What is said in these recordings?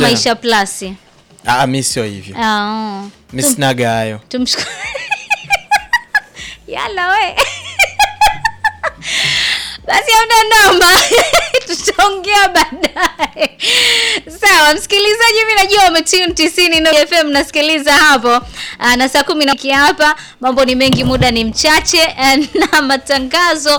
tena. maisha plus Ah, mi sio hivyo. Ah, Mi sinaga hayo. tumshukuru yala we basi amna namba tutaongea baadaye sawa msikilizaji mi najua umetune tisini no fm nasikiliza hapo Ah, na saa kumi na hapa mambo ni mengi muda ni mchache eh, na matangazo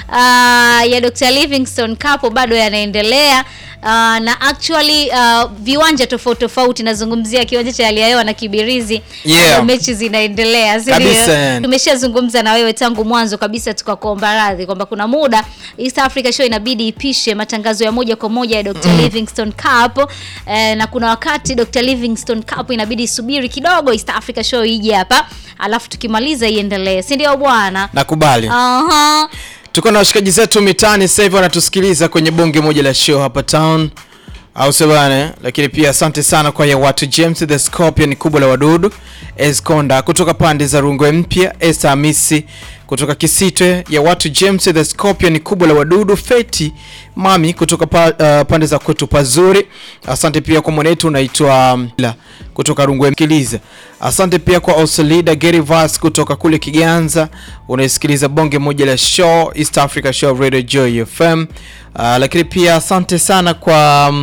ah, ya dr livingstone capo bado yanaendelea Uh, na actually uh, viwanja tofauti tofauti nazungumzia kiwanja cha hali ya hewa na kibirizi Yeah. bado mechi zinaendelea si ndio? Kabisa, yani. tumeshazungumza na wewe tangu mwanzo kabisa tukakuomba radhi kwamba kuna muda East Africa Show inabidi ipishe matangazo ya moja kwa moja ya Dr. Livingstone Cup eh, na kuna wakati Dr. Livingstone Cup inabidi isubiri kidogo East Africa Show ije hapa alafu tukimaliza iendelee si ndio bwana Nakubali. Aha. Tuko na washikaji zetu mitaani sasa hivi wanatusikiliza kwenye bonge moja la show hapa town au sio bana? Lakini pia asante sana kwa ya watu James the Scorpion kubwa la wadudu, Esconda kutoka pande za Rungwe Mpya, Esther Hamisi kutoka Kisitwe, ya watu James the Scorpion kubwa la wadudu, Feti Mami kutoka pa, uh, pande za kwetu pazuri. Asante pia kwa mwanetu unaitwa um, la kutoka Rungwe Mkiliza. Asante pia kwa Osolida Gerivas kutoka kule Kiganza, unaisikiliza bonge moja la show East Africa Show Radio Joy FM. Uh, lakini pia asante sana kwa um,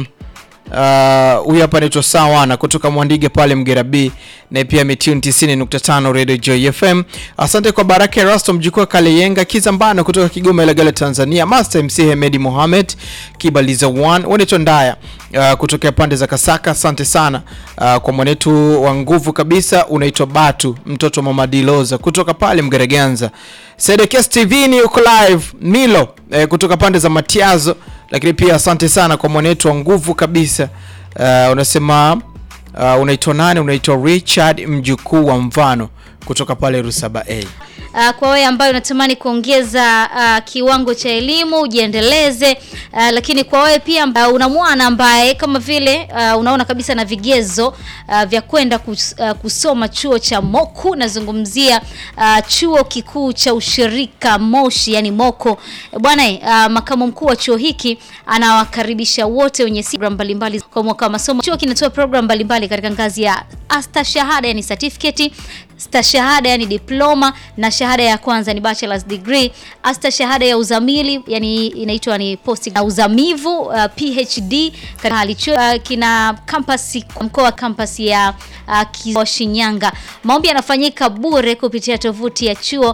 Uh, huyu hapa anaitwa Sawana kutoka Mwandige pale Mgera B na pia Mitune 90.5 Radio Joy FM. Asante kwa Baraka Rasto mjukuu wa Kaleyenga Kizambano kutoka Kigoma Ilagala Tanzania. Master MC Hemedi Mohamed Kibaliza 1 wanaitwa Ndaya uh, kutokea pande za Kasaka. Asante sana uh, kwa mwanetu wa nguvu kabisa unaitwa Batu mtoto wa Mama Diloza kutoka pale Mgereganza. Sedekes TV ni uko live Milo eh, kutoka pande za Matiazo lakini pia asante sana kwa mwanetu wa nguvu kabisa uh, unasema uh, unaitwa nani unaitwa richard mjukuu wa mvano kutoka pale rusaba a Uh, kwa wewe ambayo unatamani kuongeza uh, kiwango cha elimu ujiendeleze, uh, lakini kwa wewe pia uh, una mwana ambaye kama vile uh, unaona kabisa na vigezo uh, vya kwenda kus, uh, kusoma chuo cha Moku, nazungumzia uh, chuo kikuu cha ushirika Moshi, yani Moko Eh, bwana. eh, Uh, makamu mkuu wa chuo hiki anawakaribisha wote wenye program mbalimbali kwa mwaka wa masomo. Chuo kinatoa program mbalimbali katika ngazi ya astashahada, yani certificate stashahada yani diploma na shahada ya kwanza ni bachelor's degree. Asta shahada ya uzamili yani inaitwa ni post na uzamivu uh, PhD katika hali chuo uh, kina campus mkoa wa campus ya uh, Kizo Shinyanga. Maombi yanafanyika bure kupitia tovuti ya chuo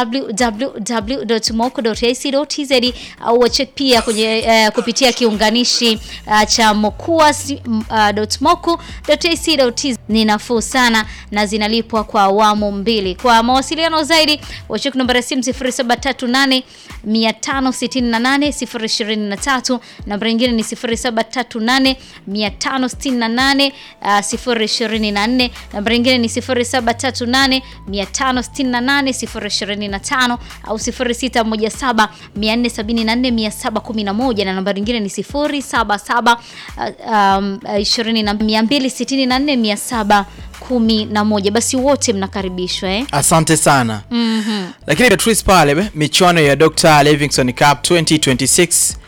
www.moko.ac.tz au wacheck pia kwenye uh, kupitia kiunganishi uh, cha mokuas.moku.ac.tz. Ni nafuu sana na zinalipwa kwa awamu mbili. Kwa mawasiliano zaidi wacheck namba ya simu 0738 568 023, namba nyingine ni 0738 568 uh, 024, namba nyingine ni 0738 568 025 au 0617 474 711 na namba nyingine ni 077 uh, um, 20 na 264 711. Basi wote mnakaribishwa eh? asante sana Mhm. lakini Beatrice pale be, michuano ya Dr. Livingstone Cup 2026